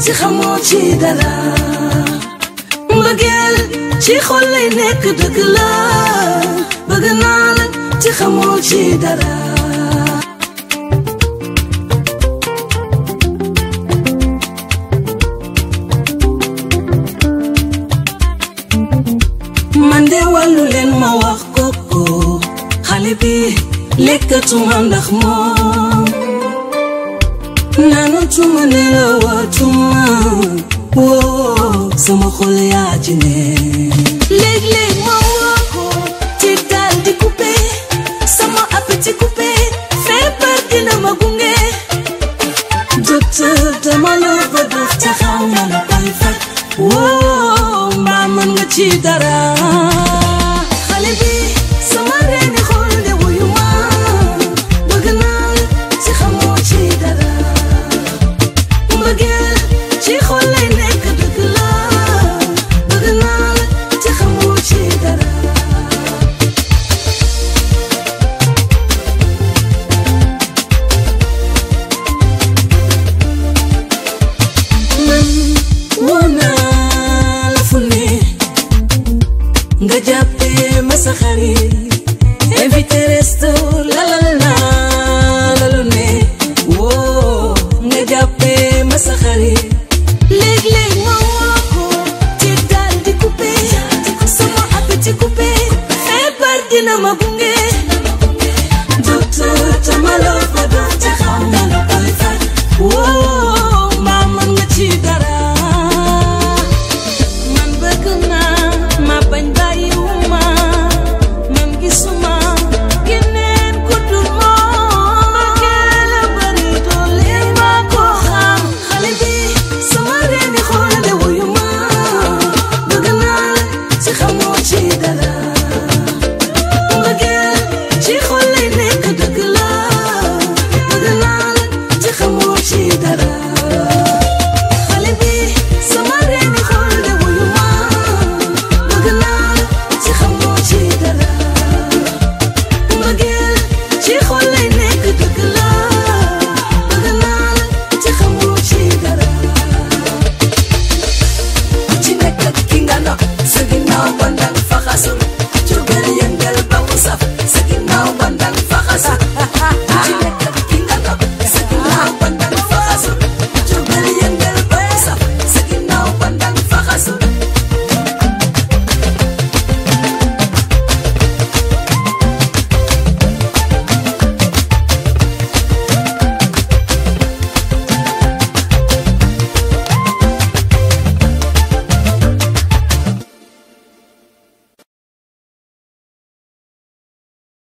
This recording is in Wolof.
ci xamoo ci dara mbëggeel ci xol lay nekk dëgg la bëgg naa la ci xamoo ci dara man de wàllu leen ma wax koko xale bi lekkatuma ndax moom naanatuma nelawatuma woo sama xol yaa ci ne léeg-léeg ma woo ko ci daal di coupé sama appétit coupé feebar dina ma gunge docteur dama la bëgg te xaw ma la koy faj woo mbaa mën nga ci dara xale bi sama reeni xol de wuyu ma bëgg naa la ci xamoo ci dara mbëggeel ci xol lay nekk dëgg la bëgg naa la ci xamoo ci dara man woo naa la fu ne nga jàppee ma sa xarit invité resto la la la la lu ne woo nga jàppee ma sa xarit léeg-léeg ma woo ko ci daal di coupé sama appétit coupé feebar dina ma gunge docteur tamaloo ko doon te xaw ma la koy faj woo mbaa mën nga ci dara man bëgg naa ma bañ bàyyiwuma man gisuma keneen ku dul moom mbëggeel a bari doole ma ko xam xale bi sama reeni xool de wuyu ma bëgg naa la ci xamoo ci dara mbëggeel ci xol lay nekk dëgg la bëgg naa la ci xamoo ci dara xale bi sama reeni xool de wuyu ma bëgg naa la ci xamoo ci dara mbëggeel ci xol lay nekk dëgg la bëgg naa la ci xamoo ci dara ku ci nekk ak ki nga nopp sa ginnaaw ba